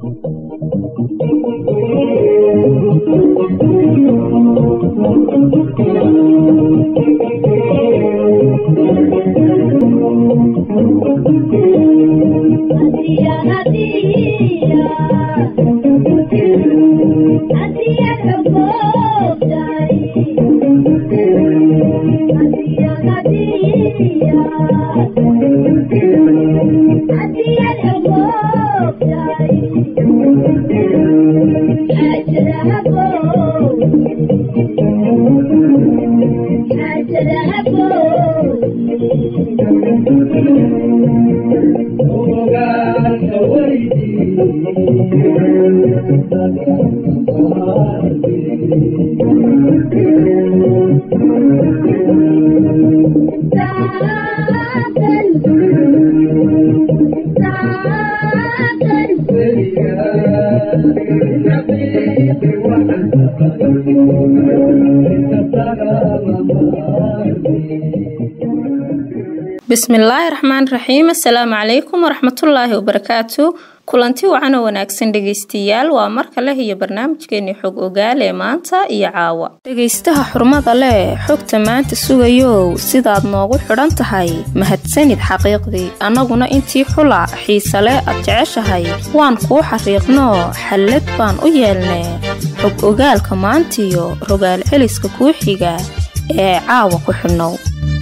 bismillaahi raxmaan raxiim assalaamu calaykum waraxmatullaahi wabarakaatu kulanti wacan oo wanaagsan dhegaystayaal waa mar kale iyo barnaamijkeeni xog ogaal ee maanta iyo caawa dhegaystaha xurmada leh xogta maanta sugayow sidaad noogu xidhan tahay mahadsanid xaqiiqdii annaguna intii xula xiisale aad jeceshahay waan kuu xariiqno xallad baan u yeelnee xog ogaalka maantiyo rogaal celiska kuu xiga ee caawa ku xidhnow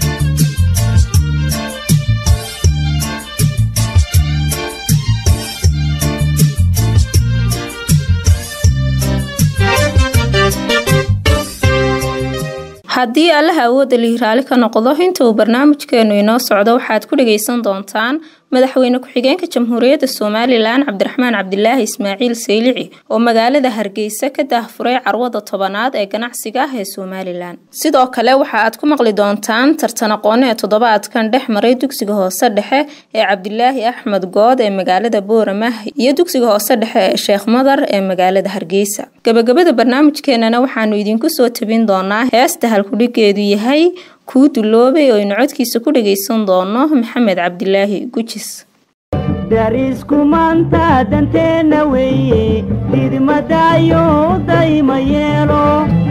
haddii allaha awoodda lihi raali ka noqdo inta uu barnaamijkeenu inoo socdo waxaad ku dhagaysan doontaan madaxweyne ku-xigeenka jamhuuriyadda somalilan cabdiraxmaan cabdilaahi ismaaciil saylici oo magaalada hargeysa ka daahfuray carwada tobanaad ee ganacsiga ah ee somalilan sidoo kale waxa aad ku maqli doontaan tartan aqoone ee toddobaadkan dhex maray dugsiga hoose dhexe ee cabdilaahi axmed good ee magaalada booramah iyo dugsiga hoose dhexe ee sheekh madar ee magaalada hargeysa gabagabada barnaamijkeenana waxaanu idinku soo tabin doonaa heesta halkudhigeedu yahay kuu duloobay oo aynu codkiisa ku dhagaysan doono maxamed cabdilaahi gujis darisku maanta danteenna weeye didmadaayo dayma yeelo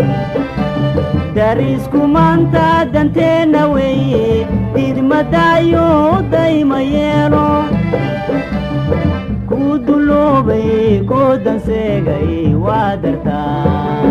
darisku maanta danteenna weeye didmadaayo dayma yeelo kuu duloobay koo danseegay waa dartaa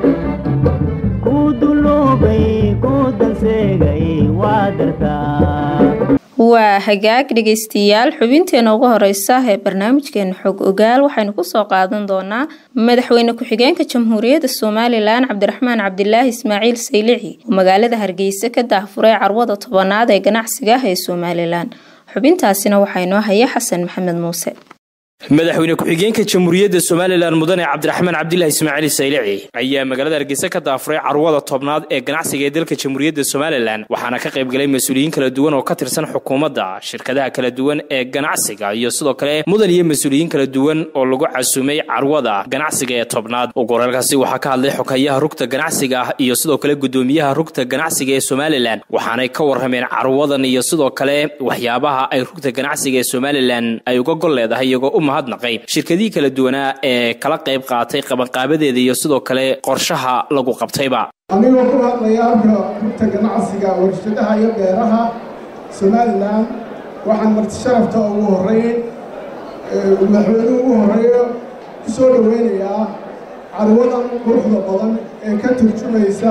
waa hagaag dhegaystayaal xubinteena ugu horeysa ee barnaamijkeena xog ogaal waxaynu kusoo qaadan doonaa madaxweyne ku-xigeenka jamhuuriyadda somalilan cabdiraxmaan cabdilaahi ismaaciil saylici oo magaalada hargeysa ka daahfuray carwada tobanaad ee ganacsiga ah ee somalilan xubintaasina waxaa inoo haya xasan maxamed muuse madaxweyne ku-xigeenka jamhuuriyadda somalilan mudane cabdiraxmaan cabdilaahi ismaaciil saylici ayaa magaalada hargeysa ka daafuray carwada tobnaad ee ganacsiga ee dalka jamhuuriyadda somalilan waxaana ka qaybgalay mas-uuliyiin kala duwan oo ka tirsan xukuumadda shirkadaha kala duwan ee ganacsiga iyo sidoo kale mudan iyo mas-uuliyiin kala duwan oo lagu casuumay carwada ganacsiga ee tobnaad ugu horaalkaasi waxaa ka hadlay xokayaha rugta ganacsiga ah iyo sidoo kale gudoomiyaha rugta ganacsiga ee somalilan waxaanay ka warrameen carwadan iyo sidoo kale waxyaabaha ay rugta ganacsiga ee somalilan ay uga gol leedahay iyagoo mahadnaqay shirkadihii kala duwanaa ee kala qayb qaatay qabanqaabadeeda iyo sidoo kale qorshaha lagu qabtayba anigoo ku hadlaya halka rugta ganacsiga warshadaha iyo beeraha somalilan waxaan marti sharafta ugu horreyn madaxweynuhu ugu horreeyo ku soo dhoweynayaa carwadan quruxda badan ee ka turjumaysa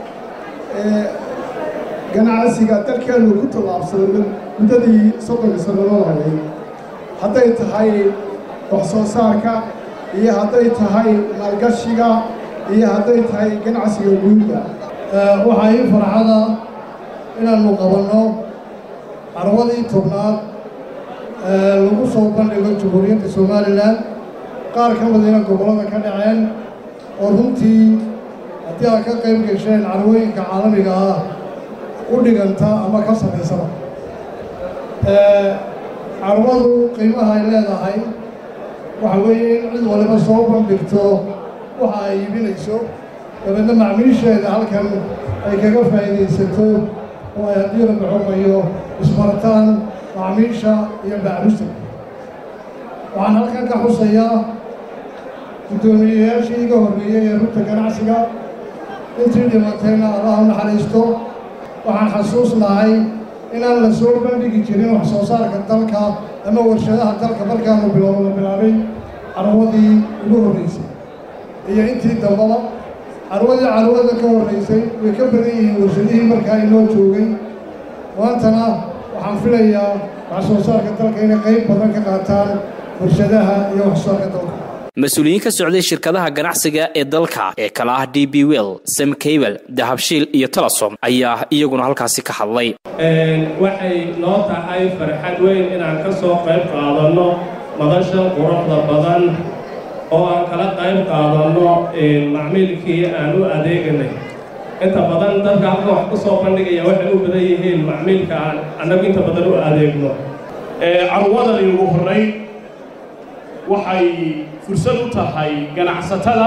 ganacsiga dalkeennu ku tallaabsaday muddadii soddonka sannadood hayay hadday tahay wax soo saarka iyo hadday tahay maalgashiga iyo hadday tahay ganacsiga guudda waxaa ii farxada inaannu qabanno carwadii tobnaad lagu soo bandhigo jamhuuriyadda somalilan qaar ka midayna gobollada ka dhaceen oo runtii haddii aad ka qayb gesheen carwooyinka caalamiga ah u dhiganta ama ka samaysaba carwadu qiimaha ay leedahay waxa weeye in cid waliba soo bandhigto waxa ay iibinayso dabeedna macmiisheeda halkan ay kaga faa'iidaysato oo ay haddii la baxumayo isbartaan macmiisha iyo bacrusta waxaan halkan ka xusayaa guddoomiyeyaashii iga horreeyey ee rugta ganacsiga intii dhimatayna allah u naxariisto waxaan xasuusnahay inaan la soo bandhigi jirin wax soo saarka dalka ama warshadaha dalka markaanu bilowno la bilaabay carwadii ugu horreysay iyo intii dambaba carwadii carwada ka horreysay way ka badan yihiin warshadihii markaa inoo joogay maantana waxaan filayaa wax soo saarka dalka inay qayb badan ka qaataan warshadaha iyo wax soo saarka dalka mas-uuliyiin ka socday shirkadaha ganacsiga ee dalka ee kala ah d b well sam cable dahabshiil iyo telesom ayaa iyaguna halkaasi ka hadlay waxay noo tahay farxad weyn inaan ka soo qayb qaadanno madasha quruxda badan oo aan kala qayb qaadanno macmiilkii aan u adeeganay inta badan dadka halka wax ku soo bandhigaya waxay u badan yihiin macmiilka aan annagu inta badan u adeegno carwadani ugu horray waxay fursad u tahay ganacsatada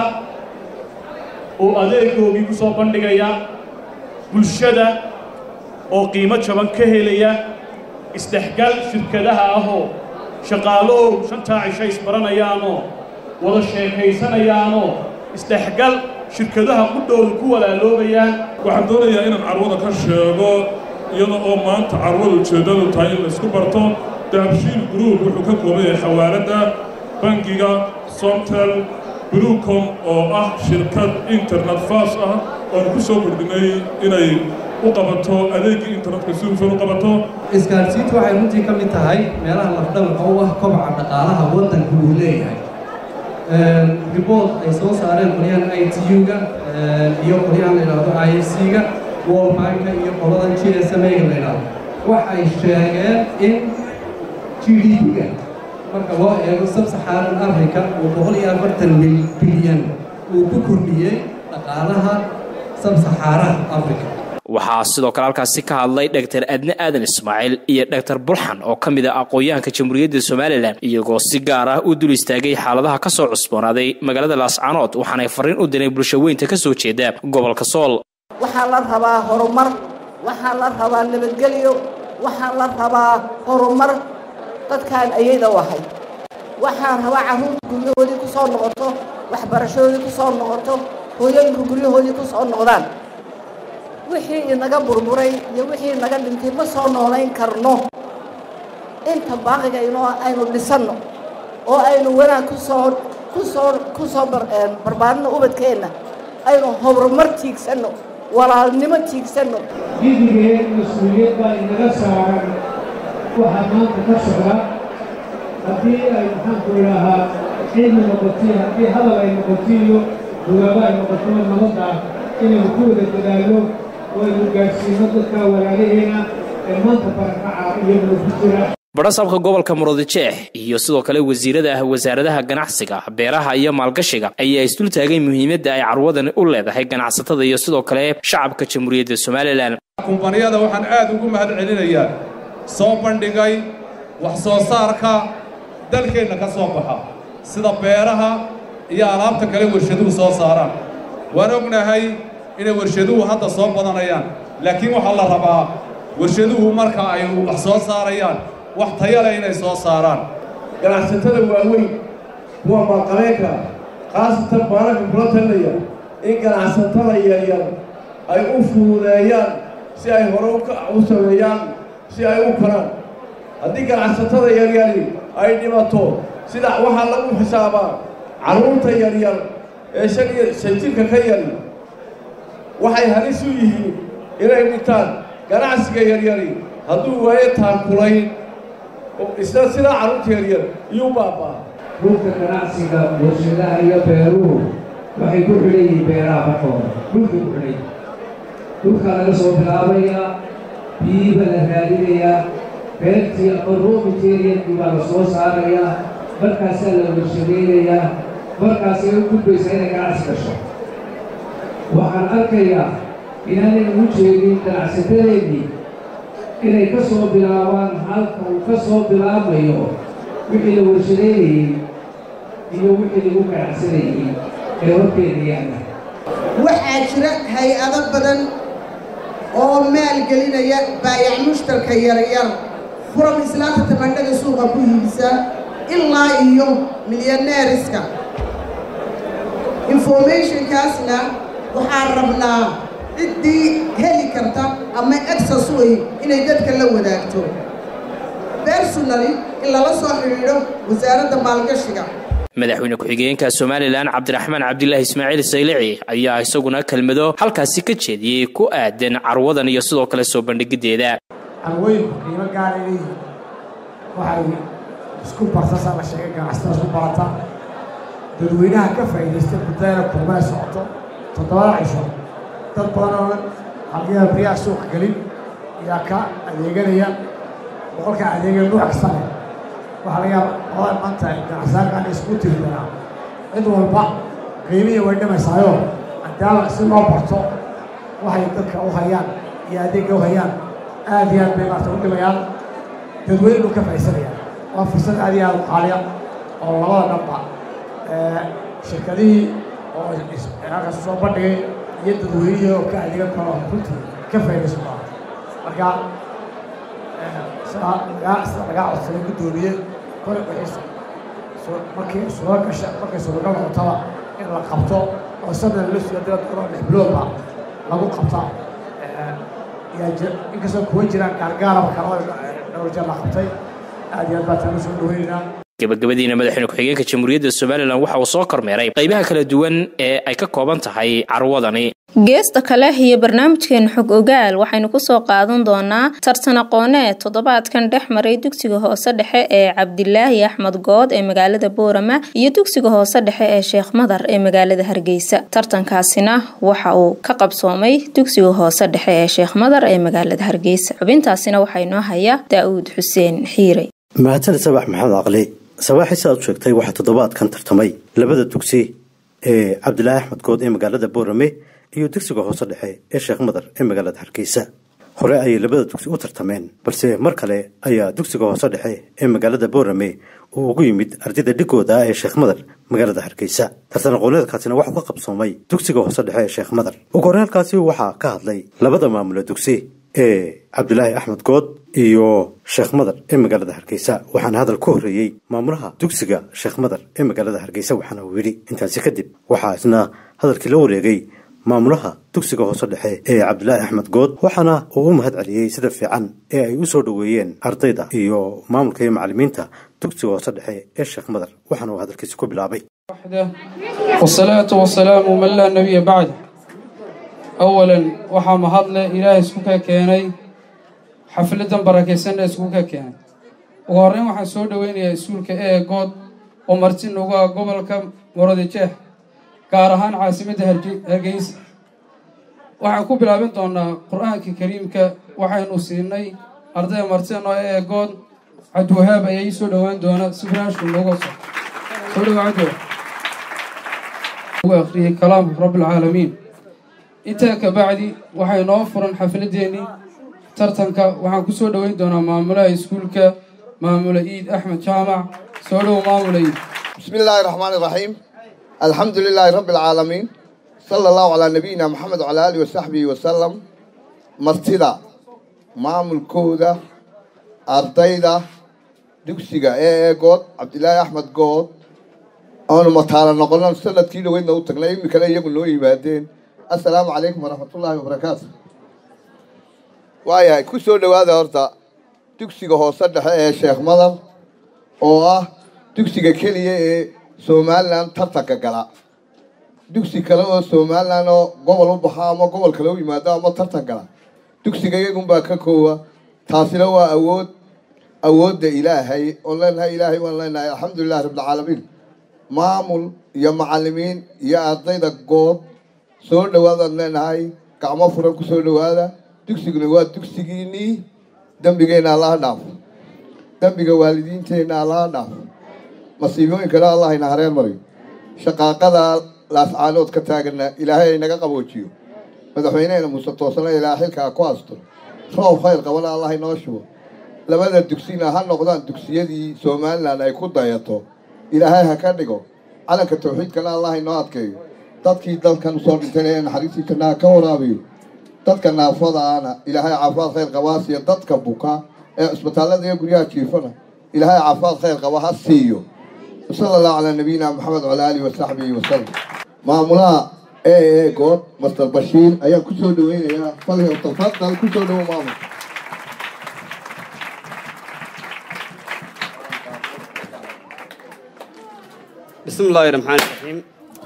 oo adeegoogii ku soo bandhigaya bulshada oo qiimo jaban ka helaya isdhexgal shirkadaha ahoo shaqaalow shantaa cisho isbaranayaanoo wada sheekaysanayaanoo isdhexgal shirkadaha qudhooda ku walaaloobayaan waxaan doonayaa inaan carwada ka sheego iyada oo maanta carwada ujeeddadu tahay in laysku barto dahabshiil group wuxuu ka kooban yahay xawaaladda bangiga somtel blucom oo ah shirkad internet fas ah oan ku soo kordhinay inay u qabato adeegii internetka si hufan u qabato isgaadhsiintu waxay runtii ka mid tahay meelaha lafdhabarka u ah kobaca dhaqaalaha waddanku uu leeyahay ribood ay soo saareen qolyahan i t u-ga iyo qolyahan la yidhaahdo i f c-ga wolbanka iyo qoladan g s m a-ga la yidhaahdo waxay sheegeen in g d p-ga marka loo eego sabsaxaaran africa uu boqol iyo afartan bilyan uu ku kordhiyey dhaqaalaha sabsaxaaraha africa waxaa sidoo kale halkaasi ka hadlay dhaktar adne aadan ismaaciil iyo dhaktar bulxan oo ka mid ah aqoon-yahanka jamhuuriyadda somalilan iyagoo si gaar ah u dul istaagay xaaladaha ka soo cusboonaaday magaalada laascanood waxaanay farriin u direen bulsho weynta ka soo jeeda gobolka sool waxaa la rabaa horumar waxaa la rabaa nabadgelyo waxaa la rabaa horumar dadkaan ayayda u ahay waxaan rabaa carruurta guryahoodii ku soo noqoto waxbarashadoodii ku soo noqoto hooyooyinku guryahoodii ku soo noqdaan wixii inaga burburay iyo wixii inaga dhintay ma soo noolayn karno inta baaqiga inoo aynu dhisanno oo aynu wanaag kusoo kusoo ku soo barbaarino ubadkeenna aynu horumar tiigsanno walaalnimo tiigsanno gidigeen mas-uuliyad baa inaga saaran waxaa maanta ka socda haddii ay maxaanku idhaahaa cilmi noqotiy haddii hadal ay noqotiyo dugaabo ay noqoto nabadda inaynu ku wada dadaalno oo aynu gaadhsiino dadka walaalaheena ee maanta barakaca iyaguna ku jira badhasaabka gobolka murudijeex iyo sidoo kale wasiirada ah wasaaradaha ganacsiga beeraha iyo maalgashiga ayaa isdul taagay muhiimadda ay carwadani u leedahay ganacsatada iyo sidoo kale shacabka jamhuuriyadda somalilan kumbaniyada waxaan aad ugu mahad celinayaa soo bandhigay wax soo saarka dalkeenna ka soo baxa sida beeraha iyo alaabta kale warshaduhu soo saaraan waan ognahay inay warshaduhu hadda soo badanayaan laakiin waxaa la rabaa warshaduhu marka ay wax soo saarayaan wax taya leh inay soo saaraan ganacsatada waaweyn kuwa maalqabeenka khaasatan baananka kula talinaya in ganacsatada yaryar ay u fududeeyaan si ay hore u sameeyaan si ay u koraan haddii ganacsatada yaryari ay dhimato sida waxaa lagu xisaabaa carruurta yaryar ee shan iyo shan jirka ka yari waxay halis u yihiin inay dhintaan ganacsiga yaryari hadduu waayo taakulayn isna sidaa carruurta yaryar iyuu baabaa dhulka ganacsiga warshadaha iyo beeruhu waxay ku xidhan yihiin beeraha markooda dhulka ku xidhay dhulkaa laga soo bilaabayaa biyiiba la raadinayaa beertii ama raw materialkii baa la soo saarayaa markaasaa la warshadaynayaa markaasay u gudbaysaa inay ganacsi gasho waxaan arkayaa inaanay ugu jeedin ganacsatadeennii inay ka soo bilaabaan halka uu ka soo bilaabayo wixii la warshadaynayey iyo wixii lagu ganacsanayey ee horteeda yaalla waxaa jira hay-ado badan oo maalgelinaya baayac mushtarka yaryar furam islaanta tabandhaga suuqa ku hiibisa ilaa iyo milyaneeriska informationkaasna waxaan rabnaa ciddii heli karta ama exas wey inay dadka la wadaagto personally in lala soo xidhiidho wasaaradda maalgashiga madaxweyne ku-xigeenka somalilan cabdiraxmaan cabdilaahi ismaaciil saylici ayaa isaguna kelmado halkaasi ka jeediyey ku aadan carwadan iyo sidoo kale soo bandhigideeda carwooyinku qiimo gaara leeyihiin waxay isku barsasaa la sheegay ganacsatada isku barata dadweynaha ka faa'iidaysta muddada kulmada socoto toddobada cisho dad badan oo halkiiba beriyaha suuqa gelin ayaa ka adeeganaya boqolka adeegaya nuuc kasta leh waxaa laga yaaba qolada maanta ganacsaarkaan isku tiri doonaa cid walba qiimihii way dhamaysaayo haddaaba si loo barto waxay dadka u hayaan iyo adeegga u hayaan aad iyo aad bay maarta u dhimayaan dadweynu ka faa'iidsanayaan waa fursad aad iyo aad u qaaliya oo labada dhanba shirkadihii oo halkaas soo bandhigay iyo dadweynihii oo ka adeegan karo runtii ka faa'iidaysan doona marka sida lagaa codsaday guddoomiye kole wixii markii suuro gasha markay suuragal noqotaba in la qabto oo sanad la suga dila doonoo lix biloodba lagu qabta inkastoo kuwa jiraan gaargaaraba kalada dhowr jeer la qabtay aad iyo aad baa taala soo dhaweynaynaa gabagabadiina madaxweyne ku-xigeenka jamhuuriyadda somalilan waxa uu soo kormeeray qaybaha kala duwan ee ay ka kooban tahay carwadani geesta kale iyo barnaamijkeena xog ogaal waxaynu kusoo qaadan doonaa tartan aqooneed toddobaadkan dhex maray dugsiga hoose dhexe ee cabdilaahi axmed good ee magaalada boorama iyo dugsiga hoose dhexe ee sheekh madar ee magaalada hargeysa tartankaasina waxa uu ka qabsoomay dugsiga hoose dhexe ee sheekh madar ee magaalada hargeysa xubintaasina waxaa inoo haya daa'uud xuseen xiirey mahadsaned sabax maxamed caqli sabaaxi siaad u sheegtay waxaa toddobaadkan tartamay labada dugsi ee cabdilaahi axmed good ee magaalada boorame iyo dugsiga hoose dhexe ee sheekh madar ee magaalada hargeysa hore ayay labada dugsi u tartameen balse mar kale ayaa dugsiga hoose dhexe ee magaalada boorame uu ugu yimid ardayda dhigooda ee sheekh madar magaalada hargeysa tartan aqooneedkaasina waxuu ka qabsoomay dugsiga hoose dhexe ee sheekh madar ugu horreelkaasi waxaa ka hadlay labada maamula dugsi ee cabdilaahi axmed good iyo sheekh madar ee magaalada hargeysa waxaana hadal ku horreeyey maamulaha dugsiga sheekh madar ee magaalada hargeysa waxaana uu yidhi intaasi kadib waxaa isna hadalkii la wareegay maamulaha dugsiga hoose dhexe ee cabdilaahi axmed good waxaana uu u mahad celiyey sida fiican ee ay u soo dhoweeyeen ardayda iyo maamulka iyo macallimiinta dugsiga hoose dhexe ee sheekh madar waxaana uu hadalkiisi ku bilaabay wasalaatu wasalaamu man laa nebiya bacda awalan waxaa mahadle ilaahay isku ka keenay xafladan barakaysanna isku ka keenay ugu horreyn waxaan soo dhoweynayaa iskuulka ee good oo marti nugu ah gobolka muradjeex gaar ahaan caasimadda hargeysa waxaan ku bilaabin doonaa qur-aanka kariimka waxaynu siinay ardayda martino ee good cabdiwahaab ayaa ii soo dhowaan doona si firaashku nooga so soo dhawa cabdiwahaab ugu akhriyey kalaamka rabbilcaalamiin intaa ka bacdi waxay noo furan xafladeennii tartanka waxaan ku soo dhoweyn doonaa maamulaha iskuulka maamula iid axmed jaamac soo dhow maamula iid بسم الله الرحمن الرحيم الحمد لله رب العالمين صلى الله على نبينا محمد وعلى آله وصحبه وسلم مرتدا معمل كودا أرضيدا دكسيغا إيه قود عبد الله أحمد قود أنا مطالع نقولنا سنة كيلو وين نوتك لا يمكن كلا يقول له بعدين السلام عليكم ورحمة الله وبركاته وايا كسر هذا هرتا دكسيغا هو صدح إيه شيخ مدر oo ah dugsiga keliya ee somalilan tartanka gala dugsi kale oo somalilan oo gobol u baxo ama gobol kale u yimaado ama tartan gala dugsiga iyagunbaa ka koowa taasina waa awood awoodda ilaahay oon leenahay ilaahay waan leenahay alxamdulilahi rabbilcaalamiin maamul iyo macallimiin iyo ardayda good soo dhowaadaan leenahay gacmo furan ku soo dhowaada dugsiguna waa dugsigiinnii dembigeenna allaha dhaafo dembiga waalidiinteenna allaha dhaafo masiibooyinkana allah ina hareen mariyo shaqaaqada laascaanood ka taaganna ilaahay aynaga qaboojiyo madaxweynehena muuse toosana ilaa xilkaa ku asturo roob khayr qabana allah inoo shubo labada dugsina ha noqdaan dugsiyadii somalilan ay ku dayato ilaahay ha ka dhigo calanka tawxiidkana allah inoo adkeeyo dadkii dalkan usoo dhintayna ee naxariistii jannaha ka waraabiyo dadka naafada ahna ilaahay caafimaad khayr qabaasiyo dadka buka ee cisbitaallada iyo guryaha jiifana ilaahay caafimaad khayr qaba ha siiyo wasala allahu calaa nabiyina maxamed wala aalihi wasaxbihi wasalam maamulaha ee ee good master bashiir ayaan ku soo dhaweynayaa falhi tafadal ku soo dhawo maamul بسم الله الرحمن الرحيم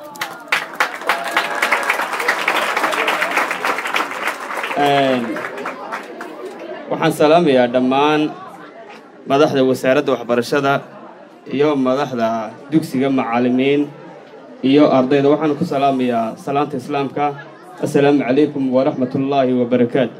waxaan salaamayaa dhammaan madaxda wasaaradda waxbarashada iyo madaxda dugsiga macallimiin iyo ardayda waxaan ku salaamayaa salaanta islaamka assalaamu calaykum waraxmatullaahi wabarakaatu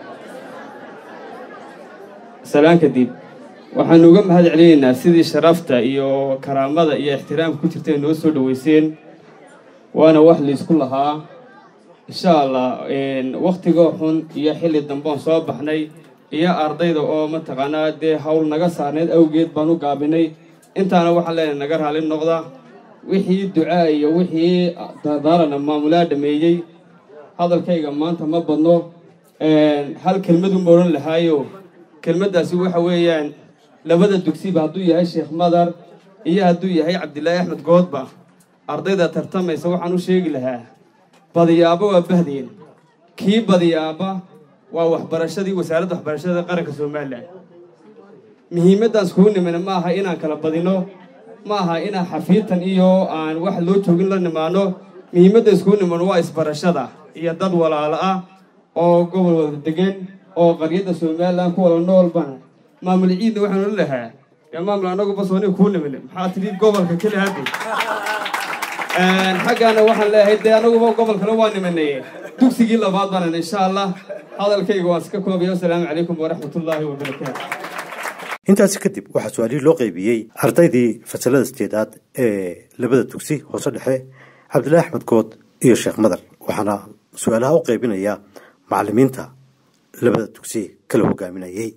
salaan kadib waxaanu uga mahad celinaynaa sidii sharafta iyo karaamada iyo ixtiraamka ku jirta ay noo soo dhoweyseen waana wax laysku lahaa insha allah wakhtigoo xun iyo xilli dambeon soo baxnay iyo ardayda oo mataqaanaa dee howl naga saarneyd awgeed baan u gaabinay intaana waxaan leenahay naga raali noqda wixii ducaa iyo wixii dardaalana maamulaa dhameeyey hadalkayga maanta ma badno hal kelmadu ma odhan lahaayo kelmaddaasi waxa weeyaan labada dugsiba hadduu yahay sheekh madar iyo hadduu yahay cabdilaahi axmed goodba ardayda tartamaysa waxaan u sheegi lahaa badiyaaba waa bahdeen kii badiyaaba waa waxbarashadii wasaaradda waxbarashada qaranka somalilan muhiimaddan iskugu nimina ma aha inaan kala badino ma aha inaan xafiitan iyo aan wax loo joogin la nimaano muhiimadda iskugu nimano waa isbarashada iyo dad walaalo ah oo gobol wada degan oo qaryadda somalilan ku wada noolbana maamul ciidna waxaan ola lahaa yaa maamul annaguba sooni kuu nimine maxaa tidhi gobolka keli haddi xaggaana waxaan leeyahay dee annaguba gobolkana waa nimanay dugsigii labaad baanan insha allah hadalkayga waan iska koobaya wasalaamu calaykum waraxmatullaahi wabarakaatu intaasi kadib waxaa su-aalihii loo qaybiyey ardaydii fasalada sideedaad ee labada dugsi hoose dhexe cabdilaahi axmed good iyo sheekh madar waxaana su-aalaha u qaybinaya macallimiinta labada dugsi kala hogaaminayay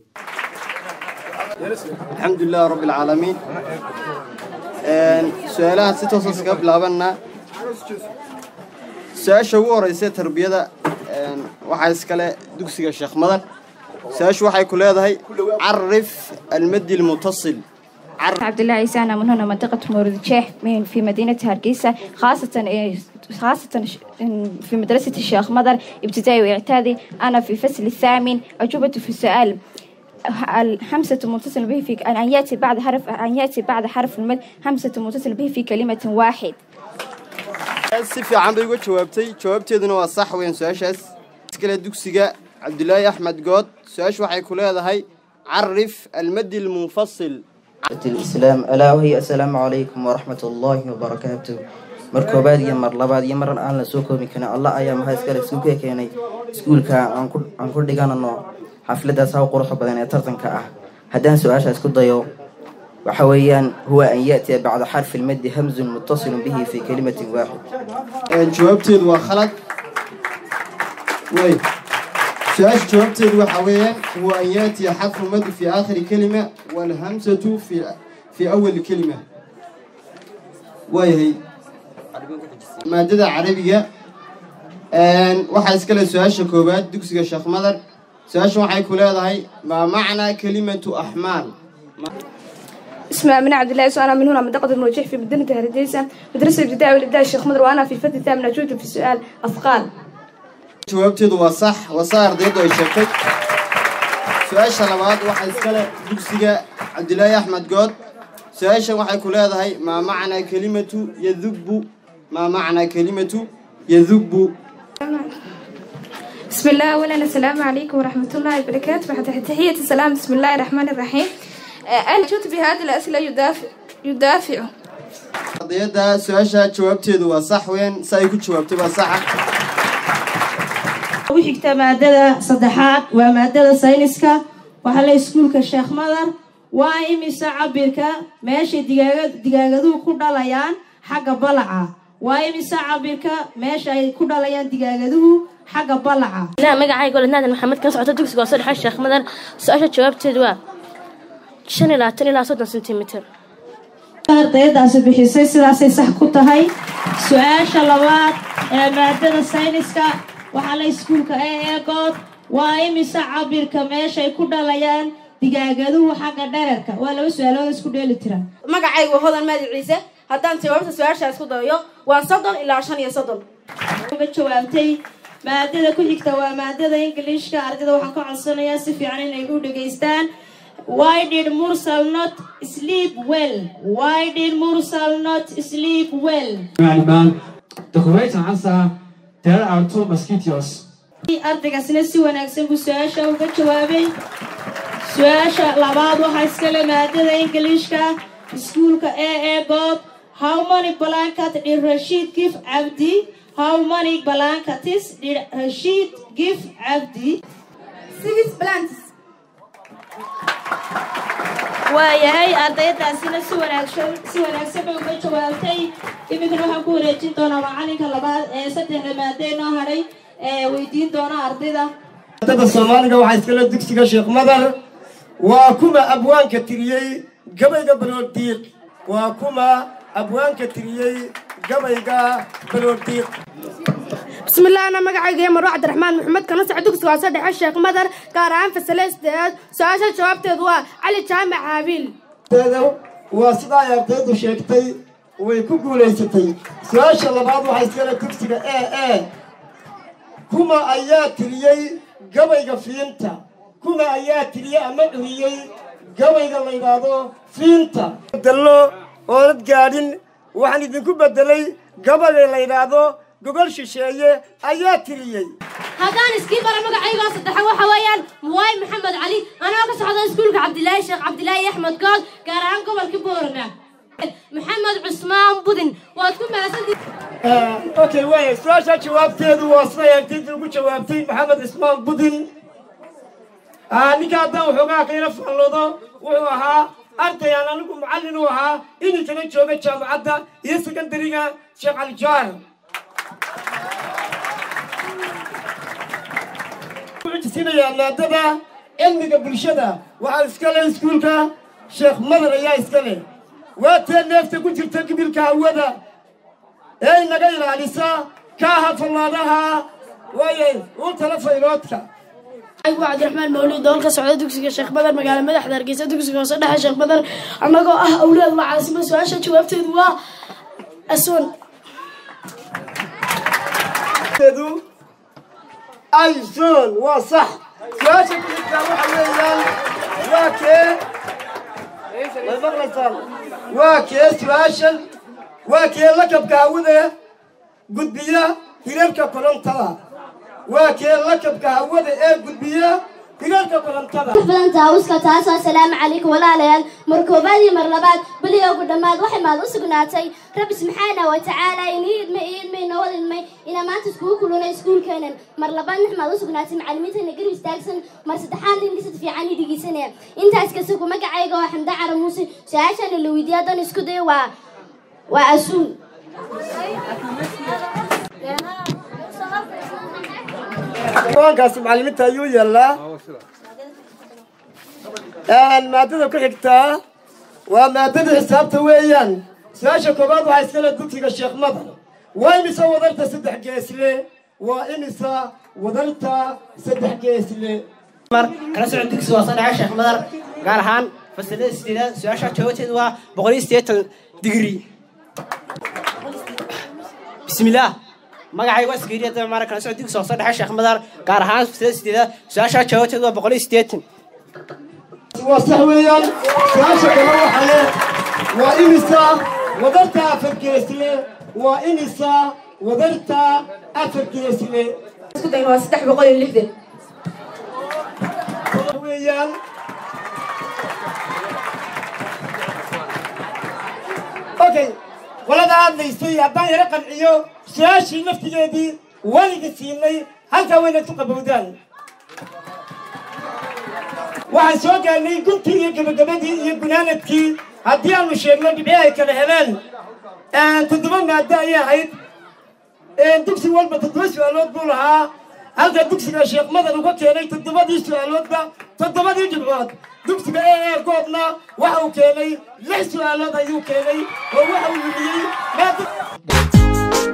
الحمد لله رب العالمين su-aalaha si toosan iskaga bilaabanaa su-aasha ugu horeysa tarbiyada waxaa iskale dugsiga sheekh madan su-aashu waxay ku leedahay carif almadi lmutasil عبد الله عيسى أنا من هنا منطقة مورد الشيخ من في مدينة هرقيسة خاصة خاصة في مدرسة الشيخ مدر ابتدائي واعدادي أنا في الفصل الثامن أجوبة في السؤال الحمزة متصل به في أن يأتي بعد حرف أن يأتي بعد حرف المد همزة متصل به في كلمة واحد si fiican bay uga jawaabtay jawaabteeduna waa sax weyn su-aashaas iskale dugsiga cabdulaahi axmed good su-aashu waxay ku leedahay carif almadi lmunfasil الإسلام ألا وهي السلام عليكم ورحمة الله وبركاته markoobaad iyo mar labaad iyo maran aan la soo koobi karin allah ayaa maxaa iskale iskuulka keenay iskuulka aan ku dhiganano xafladaas haw quruxda badan ee tartanka ah haddaan su-aashaas ku dayo waxa weeyaan huwa an yaأtiya bacda xarfi lmadi hamzun mutasilun bihi fi kalimatin waaxid jawaabteedu waa khalad way su-aasha jawaabteedu waxa weeyaan huwa an yaatiya xarfu madi fi aakhiri kelima walhamsatu fi fi awali kelima waayahay maadada carabiga waxaa iskale su-aasha koowaad dugsiga sheekh madar su-aasha waxay ku leedahay maa macnaa kelimatu axmaal اسمي من عبد الله سؤال من هنا منطقة الموجه في مدينة هرديسة مدرسة الابتدائي والإبداع الشيخ مدر وأنا في الفترة الثامنة أجوبة في السؤال أثقال jawaabteedu waa sax waa saa ardaydu ay sheegtay su-aasha labaad waxaa iskale dugsiga cabdilaahi axmed good su-aashan waxay ku leedahay maa macnaa kelimatu yadubbu maa macnaa kelimatu yadubbu بسم الله أولا السلام عليكم ورحمة الله وبركاته بعد تحية السلام بسم الله الرحمن الرحيم أنا جئت بهذه الأسئلة يدافع يدافع ardayada su-aasha jawaabteedu waa sax weyn sa ay ku jawaabtay waa saxa ugu xigta maadada saddexaad waa maadada sayniska waxaa la iskuulka sheekh madar waa imise cabirka meeshay digaaga digaagaduhu ku dhalayaan xagga balaca waa imise cabirka meesha ay ku dhalayaan digaagaduhu xagga balaca لا magacayga ole naadan maxamed kan socota dugsiga hoose dhexe sheekh madan su-aasha jawaabteedu waa shan iyo labaatan ilaa soddon sentimitir ardayadaasi bixisay sidaasay sax ku tahay su-aasha labaad ee maadada sayniska waxaa la iskuulka ee eegood waa imise cabirka meeshay ku dhalayaan digaagaduhu xagga dhererka waa laba su-aalood isku dheeli tira magacaygu waa hodan maadi ciise haddaan jawaabta su-aashaas ku dayo waa soddon ilaa shan iyo soddon uga jawaabtay maadada ku xigta waa maadada ingiliishka ardayda waxaan ka codsanayaa si fiican inay u dhegaystaan why did mursal not sleep well why did mursal not sleep well Madam, the correct answer, there are two mosquitoes. ardaygaasina si wanaagsan buu su-aasha uga jawaabay su-aasha labaad waxaa iskale maadada ingiliishka iskuulka a a bob how many blanket did rashid give cabdi how many blankets did rashid give cabdi six blankets waayahay ardaydaasina si wanaagsan si wanaagsan bay uga jawaabtay iminkana waxaan ku wareejin doonaa macalinka labaad ee saddexda maadee noo hadhay ee weydiin doona ardayda ardada soomaaliga waxaa iskale dugsiga sheekh madar waa kuma abwaanka tiriyey gabayga baloodiiq waa kuma abwaanka tiriyey gabayga baloodiiq بسم الله أنا مقعي جيمر عبد الرحمن محمد كان نصح دكس واسد الشيخ مدر قارعان في السلسلة سؤال جواب تدوا علي جامع عابيل teeda waa sida ay ardaydu sheegtay way ku guulaysatay su-aasha labaad waxaa iskale dugsiga e e kuma ayaa tiriyey gabayga fiinta kuma ayaa tiriyey ama curiyey gabayga la yidhaahdo fiinta bedelo oonad gaadhin waxaan idinku bedelay gabayga la yidhaahdo gogol shisheeye ayaa tiriyey haddaan iskii bara magacayga saddexa waxa weeyaan muwaay maxamed cali anoo ka socda iskuulka cabdilaahi sheekh cabdilaahi axmed good gaar ahaan gobolka boorama maxamed cusmaan budin waad ku mahadsantihiin okay waaya su-aasha jawaabteedu waa siday ardayda ugu jawaabtay maxamed cismaan budin ninka haddaan waxoogaa qiino faalloodo wuxuu ahaa ardayaan anigu macallin u ahaa iminkana jooga jaamacadda iyo sekondariga sheekh calijaar xujisinayaa maadada cilmiga bulshada waxaa iska leh iskuulka sheekh madar ayaa iska leh waa tee neefta ku jirta gibilka hawada ee inaga ilaalisa kaaha fallaadaha waayay u tala fayloodka أيوة عبد الرحمن مولود دولك سعودة دوكسي الشيخ بدر مقالة مدح داركيسة دوكسي وصدح الشيخ بدر أنقو أه أولاد وعاصمة سواشة شوابت دوا أسون teedu ayson waa sax su-aasha ku xigtaa waxa weeyaan waa kee way maqlaysaan waa kee su-aashan waa kee lakabka hawada gudbiya hirarka korontada waa kee lakabka hawada ee gudbiya hirarka korontada badan taawuska taasoo asalaamu calaykum walaalayaal mar koobaad iyo mar labaad beliga ugu dhammaad waxay maad u sugnaatay rabbi subxaana wa tacaala inii idmay iyo idmay noo idmay inaa maanta iskugu kulunay iskuulkeenan mar labaad nax maad u sugnaatay macallimiintana garib istaagsan mar saddexaad ingisad fiican i dhegeysanaya intaas kasugu magacayga waa xamda cara muuse su-aashana la weydiiya haddaan isku dayo waa waa asuun kuwankaasi macallimiinta ayuu yaallaa maadada ku xigtaa waa maadada xisaabta weeyaan su-aasha koobaad waxaa iskale dugsiga sheekh madar waa imisa wadarta saddex geesle waa imisa wadarta saddex geesle kala socod dugsi waa saddexa sheekh madar gaar ahaan fasilada sideedaad su-aasha jawaabteedu waa boqol iyo siddeetan digri bismillaah magacayga waa iskariya daba maara kala socod dugsi waa saddexa sheekh madar gaar ahaan fasilada sideedaad su-aasha jawaabteedu waa boqol iyo siddeetan waa sax weeyaan su-aasha kale waxa leh waa imisa wadarta afar geesle waa imisa wadarta afar geesle isku dayna waa saddex boqol iyo lixdan weeyaan okay qolada hadlaysay haddaan yaro qanciyo su-aashii naftigeedii weliga siinay halkaa waynaad ku qabowdaan waxaan soo gaarnay guntii iyo gabagabadii iyo gunaanadkii haddii aanu sheegno dhibci ay kala heleen toddoba maado ayay ahayd dugsi walba toddoba su-aalood buu lahaa halka dugsiga sheekh madan uga keenay toddobadii su-aaloodba toddobadii dhibcood dugsiga ee ee goobna waxa uu keenay lix su-aalood ayuu keenay oo waxa uu yimiyey maado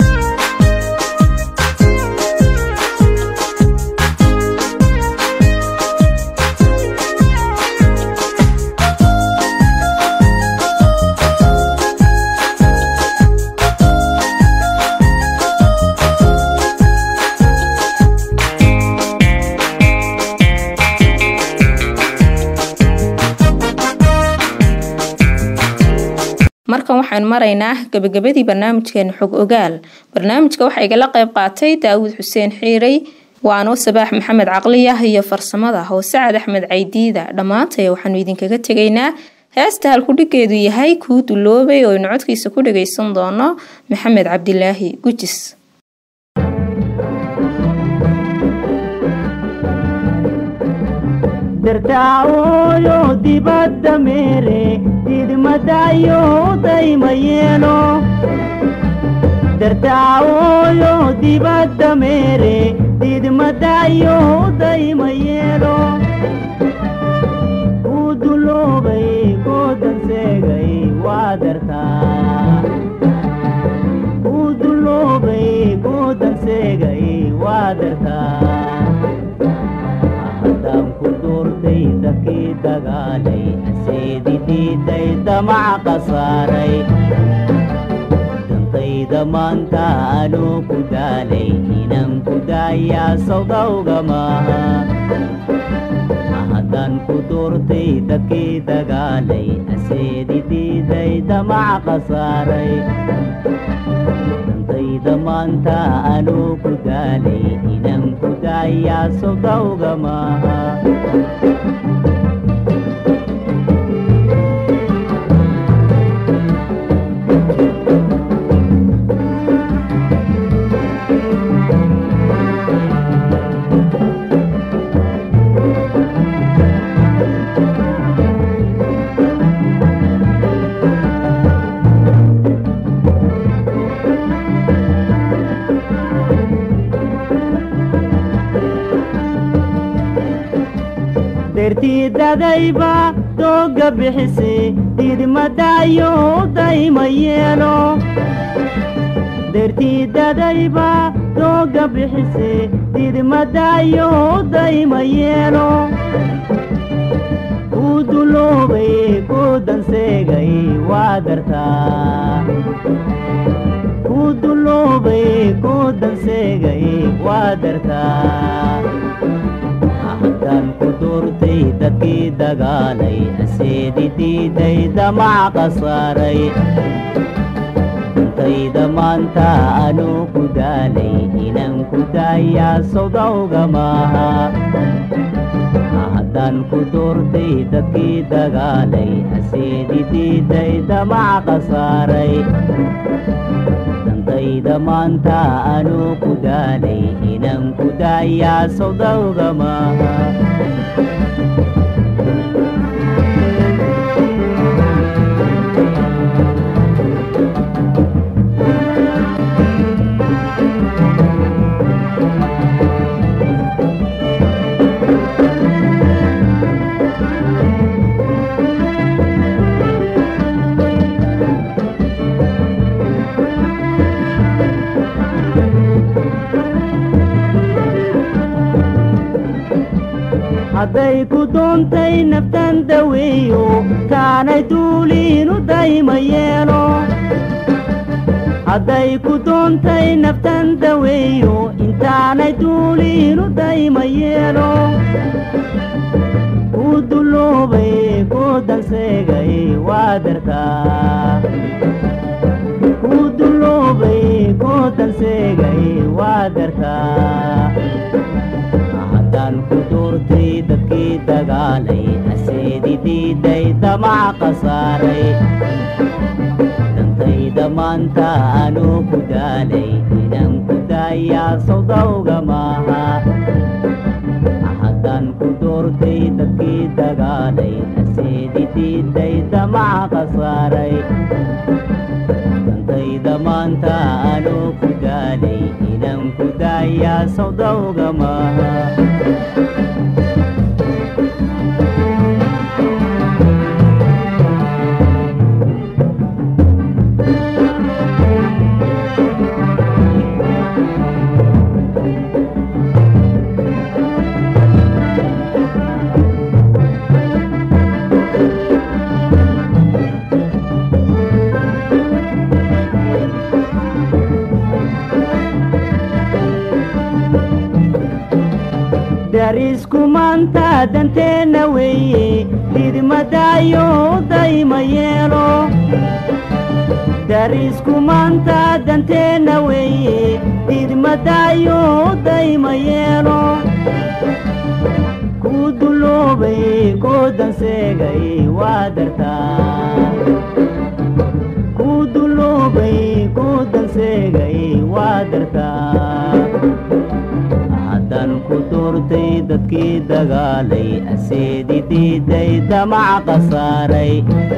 waxaynu maraynaa gabagabadii barnaamijkeena xog ogaal barnaamijka waxaa igala qayb qaatay daawud xuseen xiirey waanoo sabaax maxamed caqliyah iyo farsamada hoose cad axmed caydiida dhammaantay waxaanu idinkaga tegaynaa heesta halkudhigeedu yahay kuu duloobay oo aynu codkiisa ku dhagaysan doono maxamed cabdilaahi gujis dartaaooyo dibadda meere didmadayo dayma yeelo dartaaooyo dibadda meere didmadayo dayma yeelo uu duloobay goodan seegay waa dartaa uu duloobay goodan seegay waa dartaa haddaan ku duurtay dadkii dagaalay aseedi diiday damac qasaaray dantayda maanta anuu ku daalay inaan ku daayaa sawdawga maaha haddaan ku duurtay dadkii dagaalay aseedi diiday damac qasaaray dantayda maanta anuu ku daalay inaan ku daayaa sawdawga maaha dertiidadayba dooga bixise didmadayo dayma yeelo dertiidadayba dooga bixise didmadayo dayma yeelo uu duloobay goodan seegay waa dartaa uu duloobay goodan seegay waa dartaa haddaan ku duurtay dadkii dagaalay aseedi diiday damac qasaaray dantayda maanta anuu ku daalay inaan ku daayaa sawdawga maaha haddaan ku duurtay dadkii dagaalay aseedi diiday damac qasaaray dantayda maanta anuu ku daalay inaan ku daayaa sawdawga maaha hadday ku doontay naftan daweeyo kaanay duuliinu dayma yeelo hadday ku doontay naftan daweeyo intaanay duuliinu dayma yeelo uu duloobay goodan seegay waa dartaa uu duloobay goodan seegay waa dartaa haddaan ku duurtay dadkii dagaalay aseedi diiday damac qasaaray dantayda maanta anuu ku daalay inaan ku daayaa sawdawga maaha haddaan ku duurtay dadkii dagaalay aseedi diiday damac qasaaray dantayda maanta anuu ku daalay inaan ku daayaa sawdawga maaha darisku maanta danteenna weeye didmadayo dayma yeelo darisku maanta danteenna weeye didmadaayo dayma yeelo ku duloobay ku danseegay waa dartaa ku duloobay ku danseegay waa dartaa haddaan ku doortay dadkii dagaalay aseedi diiday damac qasaaray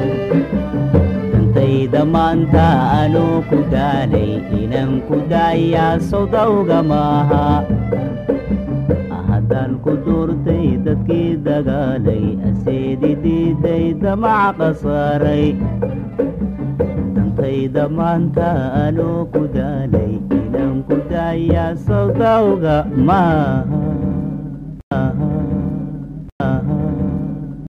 dantayda maanta anuu ku daalay inaan ku daayaa sodawga maaha haddaan ku doortay dadkii dagaalay aseedi diiday damac qasaaray dantayda maanta anuu ku daalay inaan ku daayaa sodawga maaha